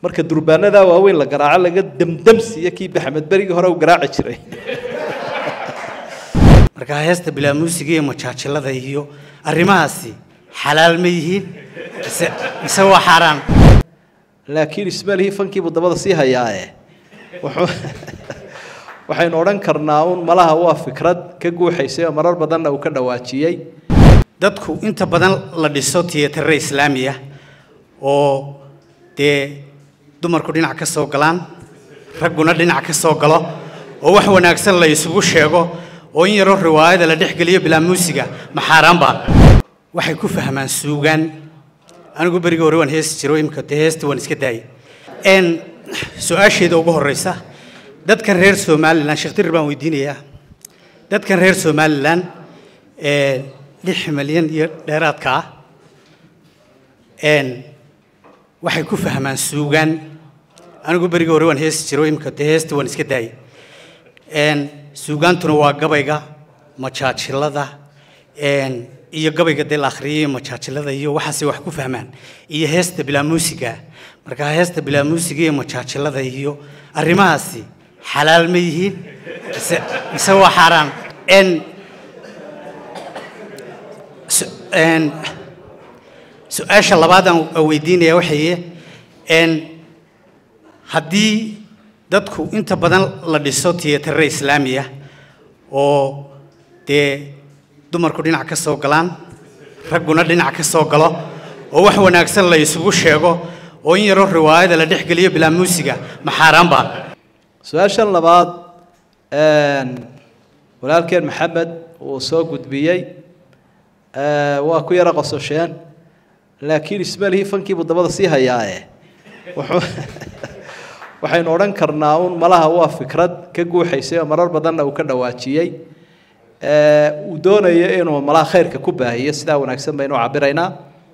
marka durbaanadaa waaweyn la garaaco laga demdemsiiyo kii baxmed berigii hore uu garaaci jiray markaa heesta bilaa muusiga iyo majaajilada iyo arrimahaasi xalaal ma yihiin mise mise waa xaaraan laakiin ismaalihii fankiibuu dabada sii hayaae wuxuu waxaynu odhan karnaa uun malaha waa fikrad ka guuxaysay oo marar badanna uu ka dhawaajiyey dadku inta badan la dhiso tiyatare islaamiya oo dee dumarku dhinac ka soo galaan ragguna dhinac ka soo galo oo wax wanaagsan la isugu sheego oo in yaroo riwaayada la dhex geliyo bilaa muusiga ma xaaraanba waxay ku fahmaan suugaan anigu berigii hore waan heesi jiro imika dee heesta waan iska daayay n su-aasheeda ugu horeysa dadkan reer somalilan sheekh dirir baan weydiinayaa dadkan reer somalilan ee lix milyan iyo dheeraadka ah n waxay ku fahmaan suugaan anigu berigii hore waan heesi jiro imika dee heesta waan iska daayay n suugaantuna waa gabayga majaajilada n iyo gabayga dee la akhriyay majaajilada iyo waxaasay wax ku fahmaan iyo heesta bilaa muusiga markaa heesta bilaa muusiga iyo majaajilada iyo arrimahaasi xalaal ma yihiin mise mise waa xaaraan n n su-aasha labaadaan weydiinaya waxaye n haddii dadku inta badan la dhiso tiyatare islaamiya oo dee dumarku dhinac ka soo galaan ragguna dhinac ka soo galo oo wax wanaagsan la isugu sheego oo in yaroo riwaayada la dhex geliyo bilaa muusiga ma xaaraanba su-aashan labaad walaalkeen maxamed uu soo gudbiyey waa ku yaro qososheen laakiin ismaalihii fankiibuu dabada sii hayaae wuxuu waxaynu odhan karnaa uun malaha waa fikrad ka guuxaysay oo marar badanna uu ka dhawaajiyey uu doonayo inuu malaha khayrka ku baahiyo sidaa wanaagsan baynu cabiraynaa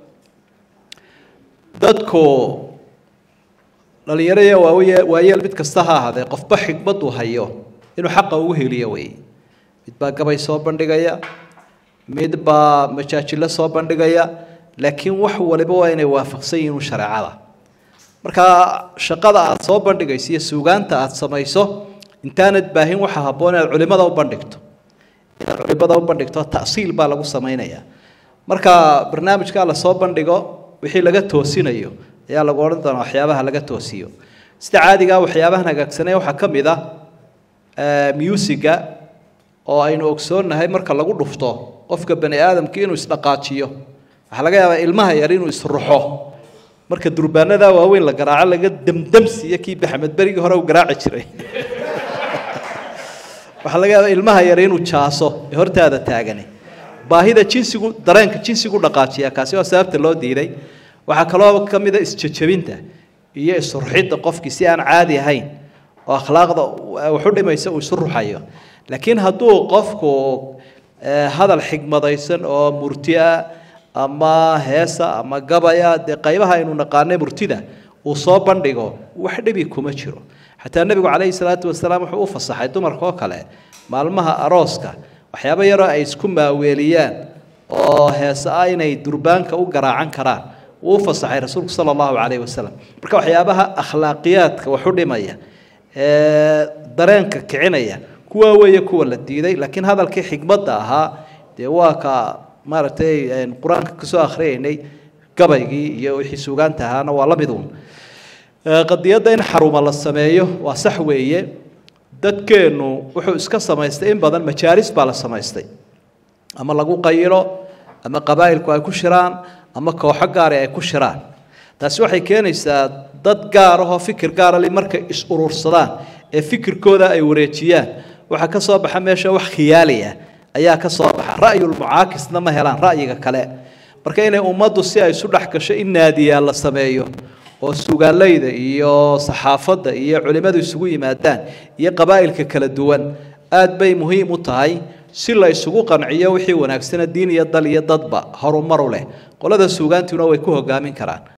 dadku dhalinyaro iyo waawy waayeel mid kasta ha ahaadee qofba xikmaduu hayo inuu xaqa ugu heliyo wey mid baa gabay soo bandhigaya mid baa majaajilo soo bandhigaya laakiin wax waliba waa inay waafaqsan yihiin shareecada markaa shaqada aad soo bandhigayso iyo suugaanta aad samayso intaanad baahin waxa habboon inaad culimada u bandhigto inaad culimada u bandhigto ta'siil baa lagu samaynayaa marka barnaamijkaa lasoo bandhigo wixii laga toosinayo ayaa lagu odhan doonaa waxyaabaha laga toosiyo sida caadigaa waxyaabahan hagaagsanee waxaa ka mid ah musiga oo aynu ogsoonnahay marka lagu dhufto qofka bani aadamka inuu isdhaqaajiyo waxaa laga yaabaa ilmaha yar inuu isruxo marka durbaanadaa waaweyn la garaaco laga demdemsiiyo kii baxmed berigii hore uu garaaci jiray waxaa laga yaabaa ilmaha yar inuu jaaso ee hortaada taagani baahida jinsigu dareenka jinsigu dhaqaajiya kaasi waa sababta loo diiday waxaa kaloo ka mid a isjejebinta iyo isruxidda qofkii si aan caadi ahayn oo akhlaaqda waxu dhimaysa uu isu ruxayo laakiin hadduu qofku hadal xigmadaysan oo murti ah ama heesa ama gabaya dee qaybaha aynu naqaanay murtida uu soo bandhigo wax dhibi kuma jiro xataa nebigu calayhi salaatu wasalaam wuxuu u fasaxay dumarka oo kale maalmaha arooska waxyaabo yaroo ay isku maaweeliyaan oo heese ah inay durbaanka u garaacan karaan wuu u fasaxay rasuulku sala allahu calayhi wasalam marka waxyaabaha akhlaaqiyaadka waxu dhimaya ee dareenka kicinaya kuwa weeye kuwa la diiday laakiin hadalkii xigmadda ahaa dee waa ka maaragtay qur-aanka kasoo akhriyaynay gabaygii iyo wixii suugaanta ahaana waa la mid uun qadiyadda in xaruma la sameeyo waa sax weeye dadkeennu wuxuu iska samaystay in badan majaalis baa la samaystay ama lagu qayilo ama qabaa'ilku ay ku shiraan ama kooxo gaari ay ku shiraan taasi waxay keenaysaa dad gaar ahoo fikir gaarali markay is urursadaan ee fikirkooda ay wareejiyaan waxaa ka soo baxa meesha wax khiyaali ah ayaa ka soo baxa ra'yulmucaakisna ma helaan ra'yiga kale marka inay ummaddu si ay isu dhex gasho in naadiyaa la sameeyo oo suugaaleyda iyo saxaafadda iyo culimmadu isugu yimaadaan iyo qabaa'ilka kala duwan aad bay muhiim u tahay si la isugu qanciyo wixii wanaagsana diin iyo dal iyo dadba horumaru leh qolada suugaantuna way ku hogaamin karaan